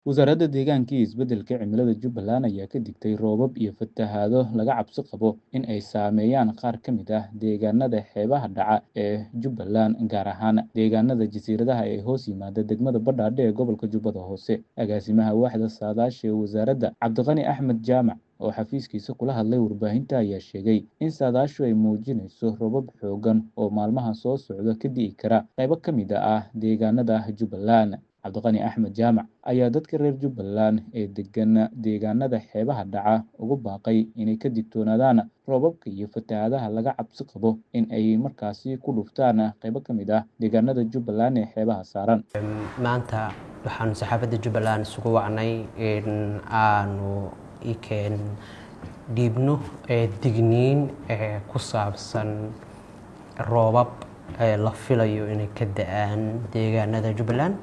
Wasaaradda Deegaanka iyo Isbeddelka Cimilada Jubbaland ayaa ka digtay roobab iyo fatahaado laga cabsi qabo in ay saameeyaan qaar ka mid ah deegaanada xeebaha dhaca ee Jubbaland, gaar ahaan deegaanada jasiiradaha ee hoos yimaada degmada Badhaadhe ee gobolka Jubbada Hoose. Agaasimaha Waaxda Saadaasha ee wasaaradda, Cabdiqani Axmed Jaamac, oo xafiiskiisa kula hadlay warbaahinta, ayaa sheegay in saadaashu ay muujinayso roobab xooggan oo maalmaha soo socda ka di'i kara qaybo ka mid ah deegaanada Jubbaland. Cabdiqani Axmed Jaamac ayaa dadka reer Jubbaland ee degan deegaanada xeebaha dhaca ugu baaqay inay ka digtoonaadaan roobabka iyo fatahaadaha laga cabsi qabo in ay markaasi ku dhuftaan qaybo ka mid ah deegaanada Jubbaland ee xeebaha saaran. maanta waxaanu saxaafadda jubbaland isugu wacnay in aanu ikeen dhiibno ee digniin ee ku saabsan roobab ee la filayo inay ka da-aan deegaanada jubbaland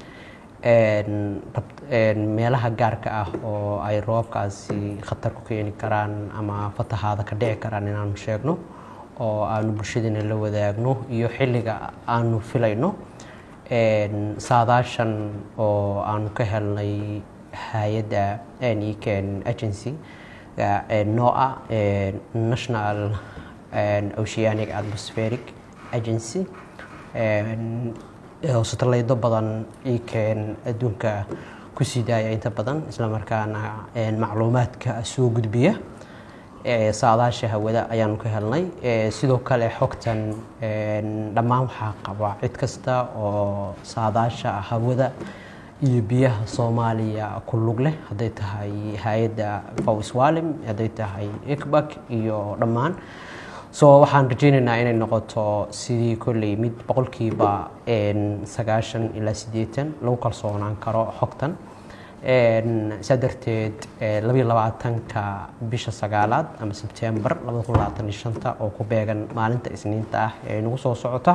Een, rab- een, meelaha gaarka ah oo ay roobabkaasi khatar ku keeni karaan ama fatahaada ka dhici karaan inaanu sheegno oo aanu bulshadana la wadaagno iyo xilliga aanu filayno Een, saadaashan oo aanu ka helnay hay-adda eken agency ga- ee NOAA ee National een, Oceanic Atmospheric Agency Een, oo satellaydo badan ikeen adduunka ku sii daaya inta badan isla markaana een, macluumaadka soo gudbiya ee saadaasha hawada ayaanu ka helnay Ee, sidoo kale xogtan een, dhammaan waxaa qaba cid kasta oo saadaasha hawada iyo biyaha soomaaliya ku lug leh hadday tahay hay-adda fawswalim hadday tahay icbak iyo dhammaan so waxaan rajeynaynaa inay noqoto sidii kolley mid boqolkiiba een, sagaashan ilaa siddeetan lagu kalsoonaan karo xogtan Een, saa darteed ee, labayo labaatanka bisha sagaalaad ama sebtembar labada kun labaatan iyo shanta oo ku beegan maalinta isniinta ah ee nagu soo socota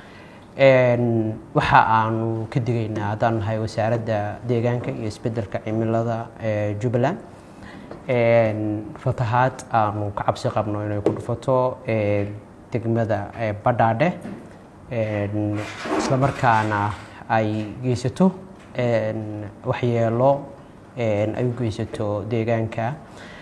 Een, waxa aanu ka digaynaa haddaan nahay wasaaradda deegaanka iyo isbeddelka cimilada ee jubbaland Een, fatahaad aanu ka cabsi qabno inay ku dhufato ee, degmada ee, badhaadhe Een, isla markaana ay geysato een, waxyeelo een, ay u geysato deegaanka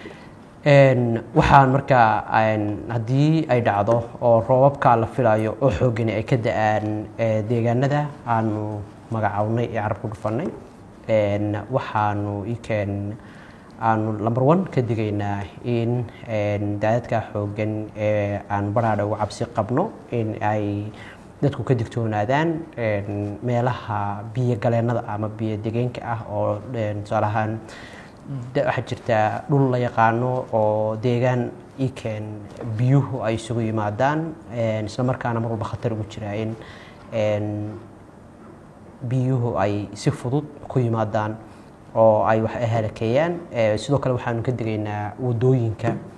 Een, waxaan markaa een, haddii ay dhacdo oo roobabka la filayo oo xoogani ay ka da-aan ee, deegaanada aanu magacawnay ee carab ku dhufanay Een, waxaanu ikeen aanu number one ka digaynaa in een, daadadka xooggan ee aan badhaadha uga cabsi qabno in ay dadku ka digtoonaadaan een, meelaha biyo galeennada ama biyo degeenka ah oo een, tusaale ahaan da- waxaa jirta dhul la yaqaano oo deegaan ikeen biyuhu ay isugu yimaadaan een, isla markaana mar walba khatar ugu jira in een, biyuhu ay si fudud ku yimaadaan oo ay wax halakeeyaan Ee, sidoo kale waxaanu ka digaynaa wadooyinka